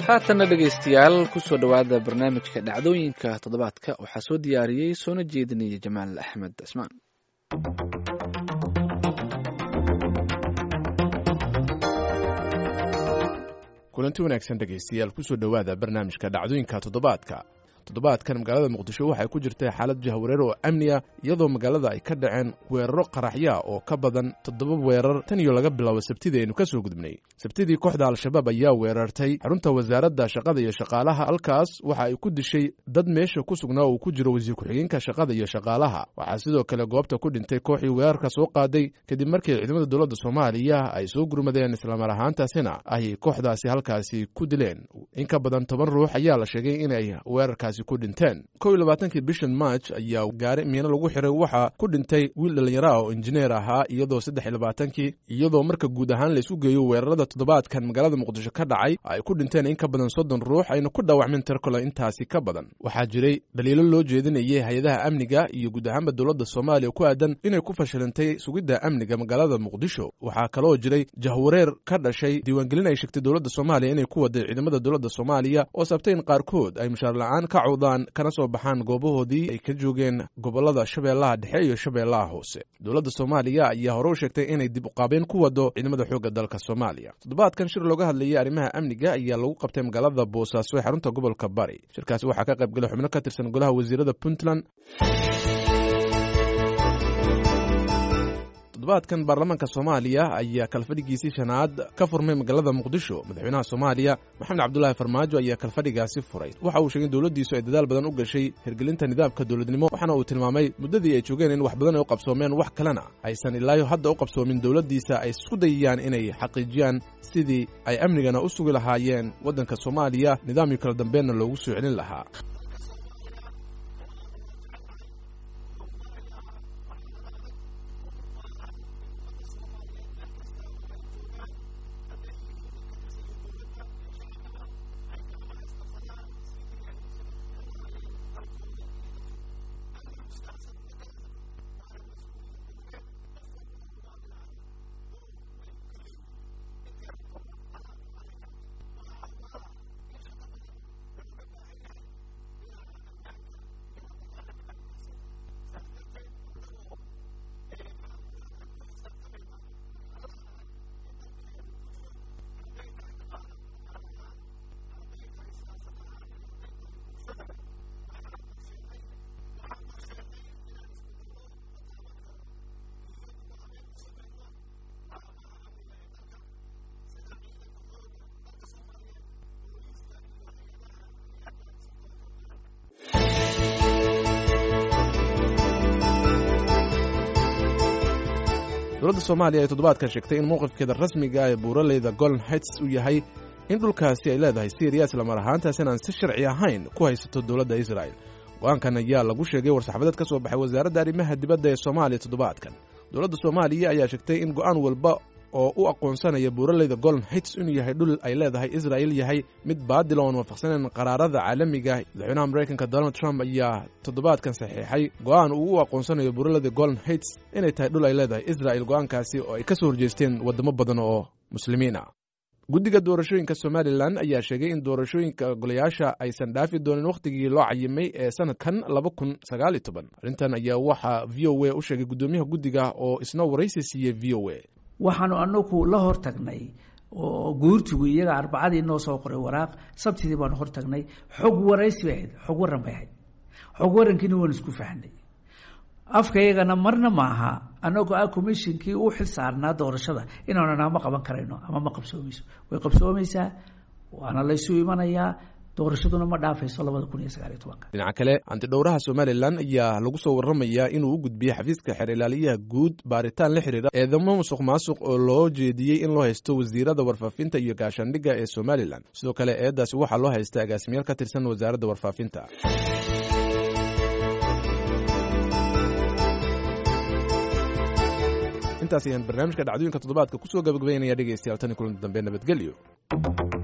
haatanna dhegaystayaal kusoo dhowaada barnaamijka dhacdooyinka toddobaadka waxaa soo diyaariyey soona jeedinaya jamaal axmed cismaan kulanti wanaagsan dhegaystayaal kusoo dhowaada barnaamijka dhacdooyinka toddobaadka toddobaadkan magaalada muqdisho waxay ku jirtay xaalad jahwareer oo amniya iyadoo magaalada ay ka dhaceen weeraro qaraxya oo ka badan toddoba weerar tan iyo laga bilaabo sabtidii aynu ka soo gudubnay sabtidii kooxda al-shabaab ayaa weerartay xarunta wasaaradda shaqada iyo shaqaalaha halkaas waxa ay ku dishay dad meesha ku sugnaa uu ku jiro wasiir ku-xigeenka shaqada iyo shaqaalaha waxaa sidoo kale goobta ku dhintay kooxii weerarka soo qaaday kadib markii ciidamada dowladda soomaaliya ay soo gurmadeen islamar ahaantaasina ay kooxdaasi halkaasi ku dileen in ka badan toban ruux ayaa la sheegay inay weerarkaasi ku dhinteen kow iyo labaatankii bishan march ayaa gaari miino lagu xiray waxaa ku dhintay wiil dhallinyaro ah oo injineer ahaa iyadoo saddex iyo labaatankii iyadoo marka guud ahaan laysu geeyo weerarada toddobaadkan magaalada muqdisho ka dhacay ay ku dhinteen in ka badan soddon ruux ayna ku dhaawacmeen tirkole intaasi ka badan waxaa jiray dhaliilo loo jeedinayay hay-adaha amniga iyo guud ahaanba dowladda soomaaliya ku aadan inay ku fashilantay sugidda amniga magaalada muqdisho waxaa kaloo jiray jahwareer ka dhashay diiwaangelin ay sheegtay dowladda soomaaliya inay ku waday ciidamada dowladda soomaaliya oo sabtay in qaarkood ay mushaar la-aan ka cawdaan kana soo baxaan goobahoodii ay ka joogeen gobolada shabeellaha dhexe iyo shabeellaha hoose dowladda soomaaliya ayaa hore u sheegtay inay dib uqaabeyn ku wado ciidamada xoogga dalka soomaaliya toddobaadkan shir looga hadlayay arrimaha amniga ayaa lagu qabtay magaalada boosaaso ee xarunta gobolka bari shirkaasi waxaa ka qayb galay xubno ka tirsan golaha wasiirada puntland toddobaadkan baarlamaanka soomaaliya ayaa kalfadhigiisii shanaad ka furmay magaalada muqdisho madaxweynaha soomaaliya maxamed cabdulaahi farmaajo ayaa kalfadhigaasi furay waxa uu sheegay in dowladdiisu ay dadaal badan u gashay hirgelinta nidaamka dowladnimo waxaana uu tilmaamay muddadii ay joogeen in wax badan ay u qabsoomeen wax kalena aysan ilaayo hadda u qabsoomin dowladdiisa ay isku dayayaan inay xaqiijiyaan sidii ay amnigana u sugi lahaayeen waddanka soomaaliya nidaamyo kala dambeenna loogu soo celin lahaa dowladda soomaaliya ay toddobaadkan sheegtay in mowqifkeeda rasmiga ee buuraleyda golden heights uu yahay in dhulkaasi ay leedahay syriya islamar ahaantaasina aan si sharci ahayn ku haysato dowladda israa'el go-aankan ayaa lagu sheegay war-saxaafadeed ka soo baxay wasaaradda arrimaha dibadda ee soomaaliya toddobaadkan dowladda soomaaliya ayaa sheegtay in go'aan walba oo u aqoonsanaya buuraleyda golden heights inuu yahay dhul ay leedahay israa'il yahay mid baadil oon waafaqsanayn qaraarada caalamiga madaxweynaha maraykanka donald trump ayaa toddobaadkan saxiixay go'aan uu u aqoonsanayo buuraleyda golden heights inay tahay dhul ay leedahay israa'il go'aankaasi oo ay ka soo horjeesteen waddamo badan oo muslimiin ah guddiga doorashooyinka somalilan ayaa sheegay in doorashooyinka golayaasha aysan dhaafi doonin wakhtigii loo cayimay ee sanadkan laba kun sagaal iyo toban arrintan ayaa waxaa v o a u sheegay guddoomiyaha guddiga oo isna waraysi siiyey v o a waxaanu anagu la hortagnay oo guurtigu iyaga arbacadii noo soo qoray waraaq sabtidii baanu hortagnay xog waraysi bay ahayd xog waran bay ahayd xog warankiina waanu isku fahnay afkaygana marna maaha anagoo ah commishinkii u xil saarnaa doorashada inaanu nama qaban karayno ama ma qabsoomayso way qabsoomaysaa waana laysu imanayaa doorashaduna ma dhaafayso labada kun iyo sagaaliyo tobanka dhinaca kale antidhowraha somalilan ayaa lagu soo warramayaa inuu u gudbiyey xafiiska xeer ilaaliyaha guud baaritaan la xiriira eedamo musuq maasuq oo loo jeediyey in loo haysto wasiirada warfaafinta iyo gaashaandhigga ee somalilan sidoo kale eedaasi waxaa loo haysta agaasimayaal ka tirsan wasaaradda warfaafinta intaas ayaan barnaamijka dhacdooyinka toddobaadka kusoo gabagabaynaya dhegeystayaal tani kulanti dambe nabadgelyo